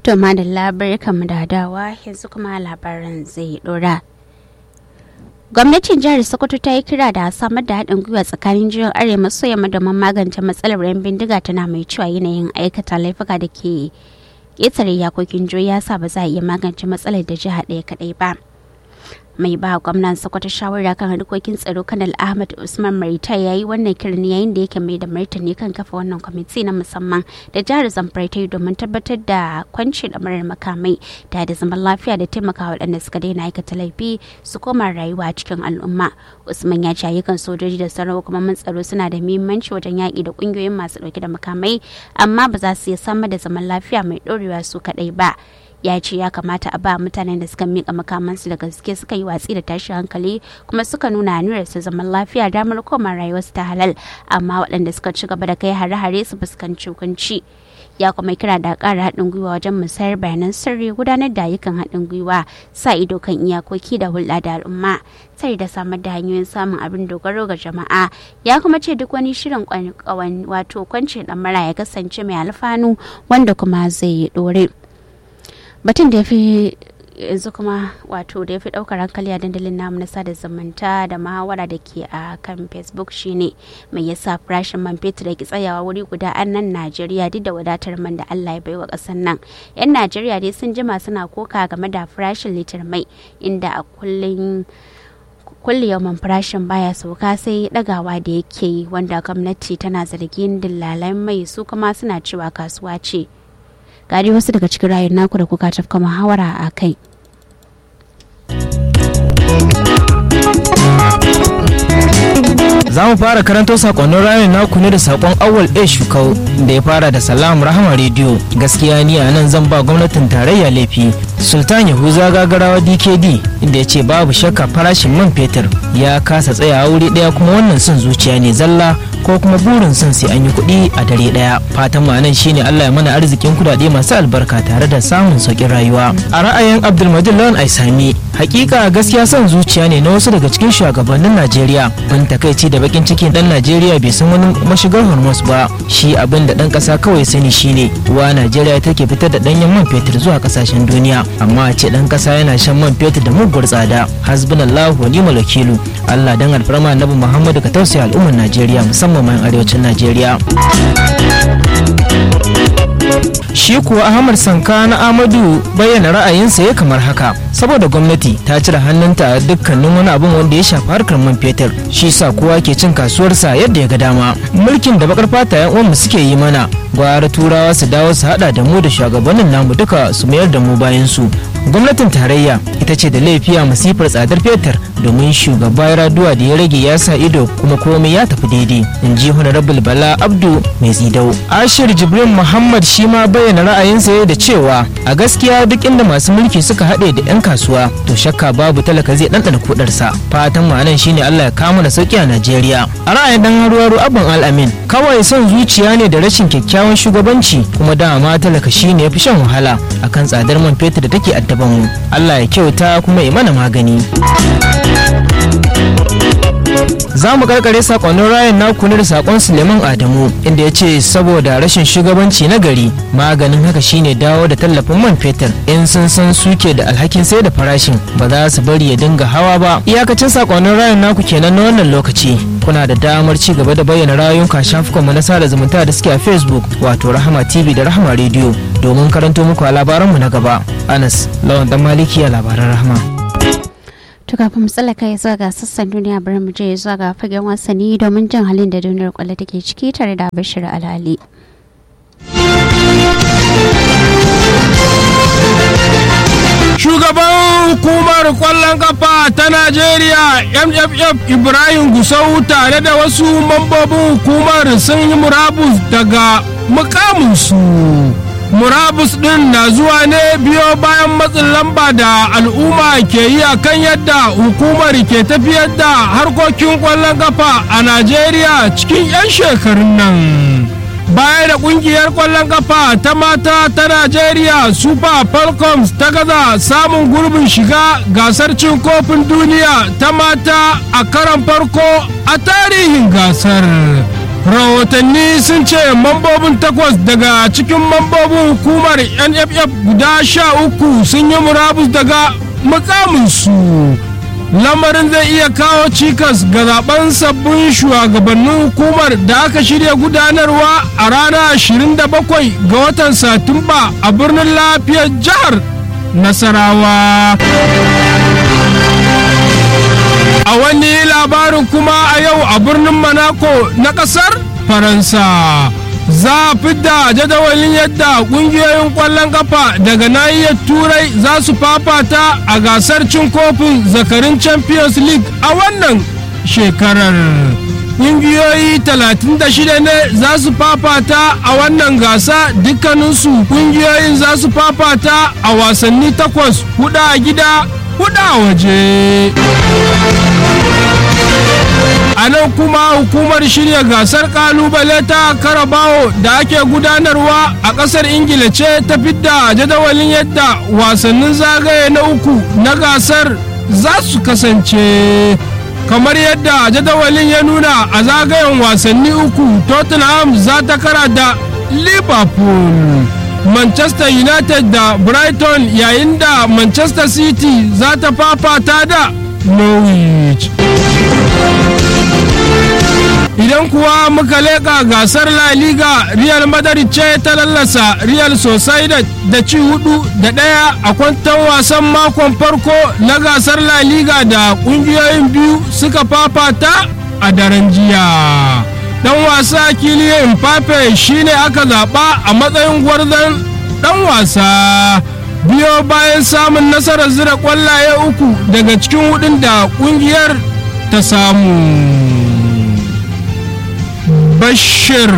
To madalla barkanmu da dawa yanzu kuma labaran zai dora. Gwamnatin jihar Sokoto ta yi kira da samar da haɗin gwiwa tsakanin jihar Arewa maso yamma domin magance matsalar yan bindiga tana mai cewa yanayin aikata laifuka da ke ƙetare yakokin jihohi ya sa ba za a iya magance matsalar da jiha ɗaya kaɗai ba. mai ba gwamnan sokoto shawara kan harkokin tsaro kanal ahmad usman marita ya yi wannan kiran yayin da yake mai da martani kan kafa wannan kwamiti na musamman da jihar zamfara ta yi domin tabbatar da kwanci da marar makamai da da zaman lafiya da taimaka waɗanda suka daina aikata laifi su koma rayuwa cikin al'umma usman ya ce ayyukan sojoji da sauran hukumomin tsaro suna da muhimmanci wajen yaƙi da ƙungiyoyin masu ɗauke da makamai amma ba za su iya samar da zaman lafiya mai ɗorewa su kaɗai ba ya ce ya kamata a ba mutanen da suka mika makamansu da gaske suka yi watsi da tashi hankali kuma suka nuna aniyar su zaman lafiya damar koma rayuwarsu ta halal amma waɗanda suka ci gaba da kai hare-hare su fuskanci hukunci ya kuma kira da ƙara haɗin gwiwa wajen musayar bayanan sirri gudanar da ayyukan haɗin gwiwa sa ido kan iyakoki da hulɗa da al'umma sai da samar da hanyoyin samun abin dogaro ga jama'a ya kuma ce duk wani shirin wato kwance ɗamara ya kasance mai alfanu wanda kuma zai ɗore. batun da ya fi yanzu kuma wato da ya fi daukar hankali a dandalin namu na sada zumunta da muhawara da ke a kan facebook shine mai yasa farashin man fetur da ke tsayawa wuri guda a nan najeriya duk da wadatar man da allah ya baiwa kasar nan yan najeriya dai sun jima suna koka game da farashin litar mai inda a kullum kulle yawan farashin baya sauka sai dagawa da yake yi wanda gwamnati tana zargin dillalan mai su kuma suna cewa kasuwa ce gari wasu daga cikin rayun naku da kuka tafka muhawara a kai za mu fara karanto sakonnin rayun naku ne da sakon awal a shukau da ya fara da salam rahama rediyo gaskiya ni a nan zan ba gwamnatin tarayya laifi sultan yahuza gagarawa dkd inda ya ce babu shakka farashin man fetur ya kasa tsayawa wuri daya kuma wannan son zuciya ne zalla ko kuma burin son sai an yi kuɗi a dare daya fatan mu anan shine Allah ya mana arzikin kudade masu albarka tare da samun sauƙin rayuwa a ra'ayin Abdulmajid Lawan Aisami hakika gaskiya son zuciya ne na wasu daga cikin shugabannin Najeriya ban takaici da bakin cikin dan Najeriya bai san wani mashigar Hormuz ba shi abin da dan kasa kawai sani shine wa Najeriya take fitar da danyen man fetur zuwa kasashen duniya amma a ce dan kasa yana shan man fetur da muguwar tsada hasbunallahu wa ni'mal wakilu Allah dan alfarma Annabi Muhammadu ka tausaya al'ummar Najeriya musamman ma arewacin Najeriya shi kuwa ahmad sanka na amadu bayyana ra'ayinsa ya kamar haka saboda gwamnati ta cire hannunta a dukkanin wani abin wanda ya shafi harkar man fetur shi sa kowa ke cin kasuwarsa yadda ya ga dama mulkin da bakar fata yan uwanmu suke yi mana gwara turawa su dawo su hada da mu da shugabannin namu duka su mayar da mu bayan su gwamnatin tarayya ita ce da laifiya masifar tsadar fetur domin shugaba raduwa da ya rage ya sa ido kuma komai ya tafi daidai in ji honorable bala abdu mai tsidau ashir jibrin muhammad shi ma bayyana ra'ayinsa da cewa a gaskiya duk inda masu mulki suka haɗe da 'yan kasuwa to shakka babu talaka zai ɗanɗana kudarsa fatan ma'anan shine allah ya kama da sauki a najeriya a ra'ayin dan haruwaru abban al'amin kawai son zuciya ne da rashin kyakkyawan shugabanci kuma dama talaka shine ya fi shan wahala akan tsadar man fetur da take addaban mu allah ya kyauta kuma ya mana magani za mu karkare sakonnin rayan naku ne da sakon suleiman adamu inda ya ce saboda rashin shugabanci na gari maganin haka shine dawo da tallafin man fetur in sun san suke da alhakin sai da farashin ba za su bari ya dinga hawa ba iyakacin sakonnin rayan naku kenan na wannan lokaci kuna da damar ci gaba da bayyana rayuka shafukan mu na sada zumunta da suke a facebook wato rahama tv da rahama radio domin karanto muku a labaranmu na gaba anas lawan dan maliki a labaran rahama To kafin mu tsallaka ya zuwa ga sassan duniya bari mu je zuwa ga fagen wasanni domin jin halin da duniyar kwallo take ciki tare da Bashir Alali. Shugaban hukumar kwallon kafa ta Najeriya MFF Ibrahim Gusau tare da wasu mambobin hukumar sun yi murabus daga mukaminsu. murabus din na zuwa ne biyo bayan matsin lamba da al'umma ke yi a kan yadda hukumar ke tafiyar da harkokin kwallon kafa a najeriya cikin 'yan shekarun nan baya da kungiyar kwallon kafa ta mata ta najeriya super falcons ta gaza samun gurbin shiga gasar cin kofin duniya ta mata a karan farko a tarihin gasar rahotanni sun ce mambobin takwas daga cikin mambobin hukumar nff guda sha uku sun yi murabus daga mukaminsu lamarin zai iya kawo cikas ga zaben sabbin shugabannin hukumar da aka shirya gudanarwa a ranar 27 ga watan satumba a birnin lafiyar jihar nasarawa a wani labarin kuma a yau a birnin monaco na kasar faransa za a fidda jadawalin yadda kungiyoyin kwallon kafa daga nahiyar turai za su fafata a gasar cin kofin zakarin champions league a wannan shekarar kungiyoyi 36 ne za su fafata a wannan gasa dukkaninsu kungiyoyin za su fafata a wasanni takwas hudu a gida hudu a waje a nan kuma hukumar shirya gasar kalubale ta karabawo da ake gudanarwa a kasar ingila ce ta fidda jadawalin yadda wasannin zagaye na uku na gasar za su kasance kamar yadda jadawalin ya nuna a zagayen wasanni uku tottenham za ta kara da liverpool manchester united da brighton yayin da manchester city za ta fafata da norwich idan kuwa muka leƙa gasar la liga real madrid ce ta lallasa real sociedad da ci hudu da ɗaya a kwantan wasan makon farko na gasar la liga da ƙungiyoyin biyu suka fafata a daren jiya dan wasa kiliyan mbappe shine aka zaɓa a matsayin gwarzon dan wasa biyo bayan samun nasarar zira kwallaye uku daga cikin hudun da kungiyar ta samu bashir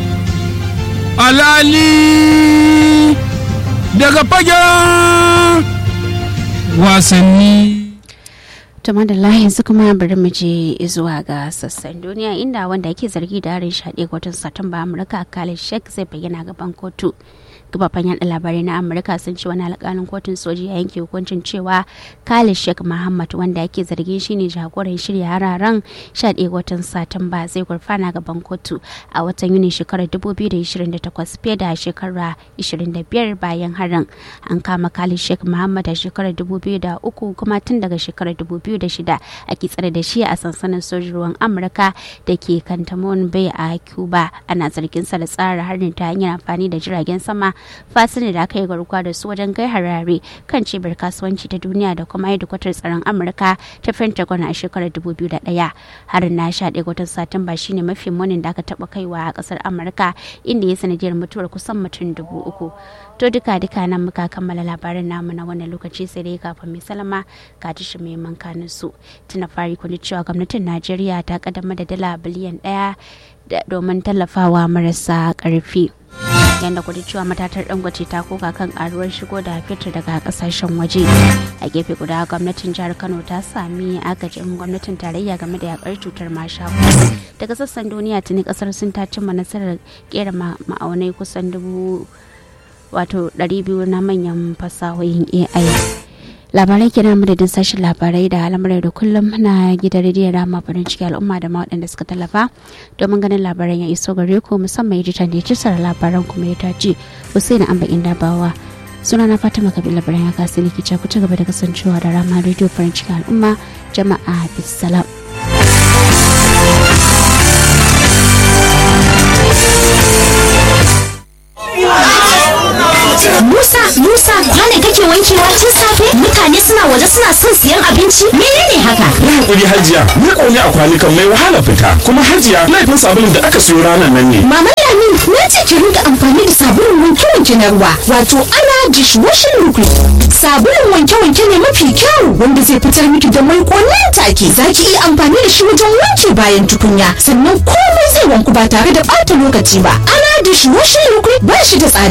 alali daga fagen wasanni tuma da yanzu kuma bari mu je zuwa ga sassan duniya inda wanda yake zargi da harin shaɗe watan satumba amurka khalid sheikh zai bayyana gaban kotu gababan yaɗa labarai na amurka sun ce wani alƙalin kotun soji ya yanke hukuncin cewa khalid sheikh muhammad wanda yake zargin shine jagoran shirya hararen 11 watan satumba zai gurfana gaban kotu a watan yuni shekarar 2028 fiye da shekara 25 bayan harin an kama khalid sheikh muhammad a shekarar 2003 kuma tun daga shekarar 2006 ake tsare da shi a sansanin sojin ruwan amurka da ke kantamon bay a cuba ana zargin sa da tsara harin ta hanyar amfani da jiragen sama fasini da aka yi garkuwa da su wajen kai harare kan cibiyar kasuwanci ta duniya da kuma hedikwatar tsaron amurka ta pentagon a shekarar 2001 harin na sha ɗaya watan satumba shine mafi munin da aka taɓa kaiwa a ƙasar amurka inda ya sanadiyar mutuwar kusan mutum dubu uku to duka duka nan muka kammala labarin namu na wannan lokaci sai dai kafin mai salama ga tashi mai mankanin su tuna fari kun cewa gwamnatin najeriya ta kaddamar da dala biliyan ɗaya domin tallafawa marasa ƙarfi. yadda kudu cewa matatar dangote ta koka kan karuwar shigo da fitar daga kasashen waje a gefe guda gwamnatin jihar kano ta sami agajin gwamnatin tarayya game da yakar cutar mashaku daga sassan duniya tuni kasar sun ta cimma nasarar kera ma'aunai kusan dubu wato 200 na manyan fasahohin ai labarai kenan madadin sashen labarai da al'amurai da kullum na gidan rediyon rama farin ciki al'umma da ma waɗanda suka tallafa domin ganin labaran ya iso gare ku musamman editan da ya ci labaran kuma ya tace Hussein Amba Indabawa suna na Fatima Kabila Labaran ya kasi ne ku ci gaba da kasancewa da rama rediyo farin ciki al'umma jama'a bisalam. Musa, Musa, kwane kake wankewa tun safe? Mutane suna waje suna son siyan abinci? Menene haka? Yi hakuri hajiya, ni ƙone a kwanukan mai wahala fita. Kuma hajiya, laifin sabulun da aka siyo ranar nan ne. Mama Lamin, na ce ki rinka amfani da sabulun wanke-wanke na ruwa, wato ana dishwashing liquid. Sabulun wanke-wanke ne mafi kyau wanda zai fitar miki da mai nan take. Za ki iya amfani da shi wajen wanke bayan tukunya, sannan komai zai wanku ba tare da ɓata lokaci ba. Ana dishwashing liquid ba shi da tsada.